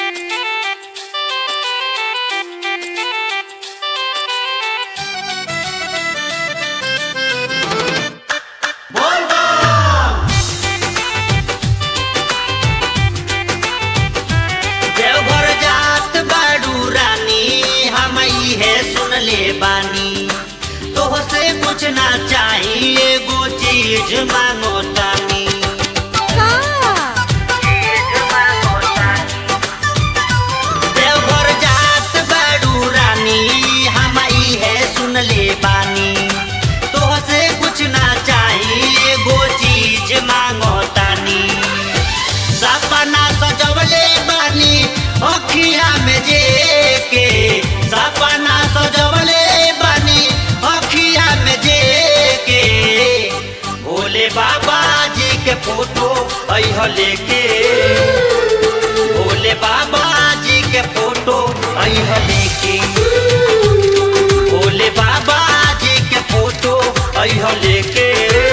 देवघर जात बाड़ू रानी हम है सुन ले बानी तोहसे कुछ ना चाहिए एगो चीज मांगो तानी चीज मांगो तानी। देवघर जात बाड़ू रानी हम है सुन ले बानी तोहसे कुछ ना चाहिए एगो चीज मांगो तानी सपना सजवले बानी अखिया में जे के सपना सजवले बानी अखिया में जे के भोले बाबा जी के फोटो अह लेके भोले बाबा जी के फोटो अह लेके भोले बाबा जी के फोटो अह लेके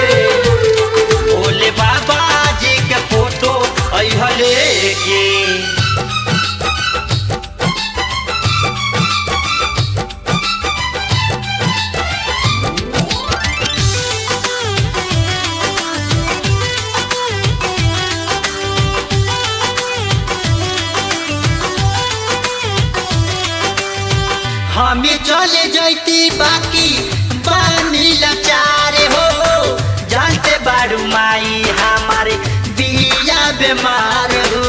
भोले बाबा जी के फोटो अह लेके हमें चले जैती बाकी बानी लाचारे हो जानते बारू माई हमारे बिया बीमार हो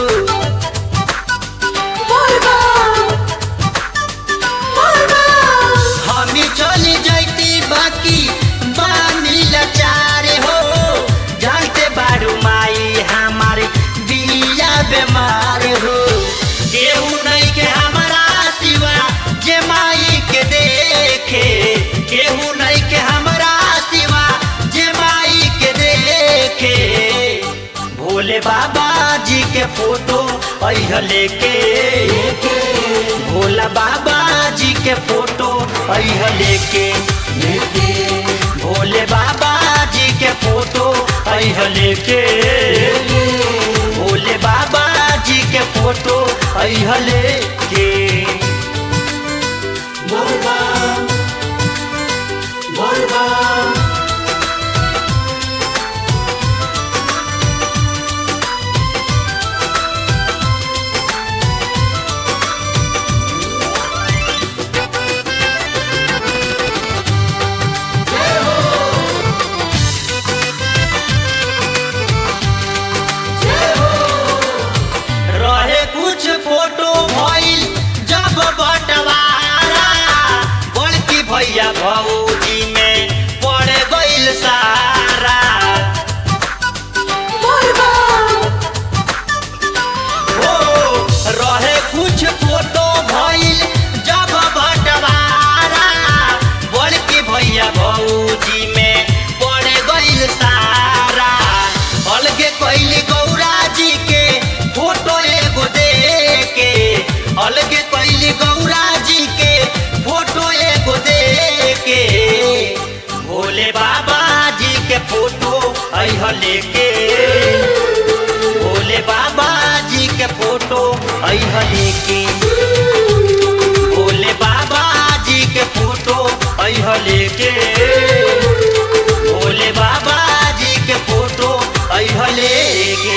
हमें चले जैती बाकी बानी लाचारे हो जानते बारू माई हमारे बिया बीमार हो केहू नहीं के हमारा सिवा जे माई के देखे केहू नहीं के हमारा सिवा जे माई के देखे भोले बाबा जी के फोटो अह लेके भोला बाबा जी के फोटो अह लेके भोले बाबा जी के फोटो अह लेके भोले बाबा जी के फोटो अह लेके रहे कुछ फोटो भइल जब बंटवारा बड़की भैया भौजी में पड़ गइल सारा हो रहे कुछ फोटो भइल जब बंटवारा बड़की भैया भौजी में पड़ गइल सारा अलगे कैली गौरा जी के फोटो एगो दे के अलगे कैली गौरा जी के फोटो एगो दे के भोले बाबा जी के फोटो अह लेके भोले बाबा जी के फोटो अह लेके भोले बाबा जी के फोटो अह लेके भोले बाबा जी के फोटो अह लेके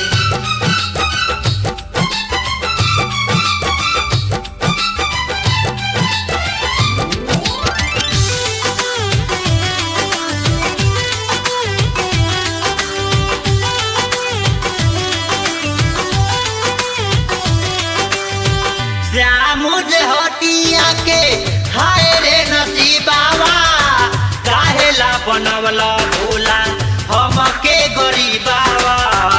श्याम हटिया के हाय रे नसीबावा काहेला बनवला भोला हमके गरीबावा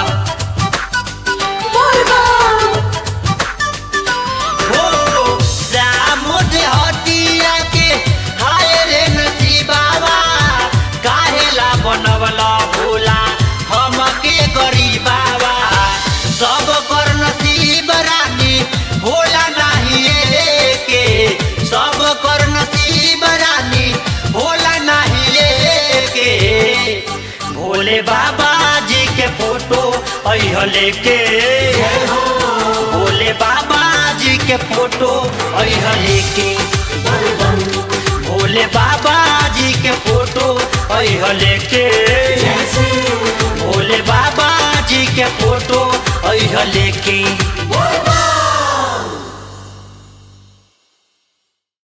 हो श्याम हटिया के हाय रे नसीबावा काहेला बनवला भोला हमके गरीबावा सब कर नसीब रानी भोला नाही के सब कर नसीब रानी भोला नाही के भोले बाबा जी के फोटो अह लेके भोले बाबा के फोटो अह लेके भोले बाबा जी के फोटो अह लेके भोले बाबा जी के फोटो अह लेके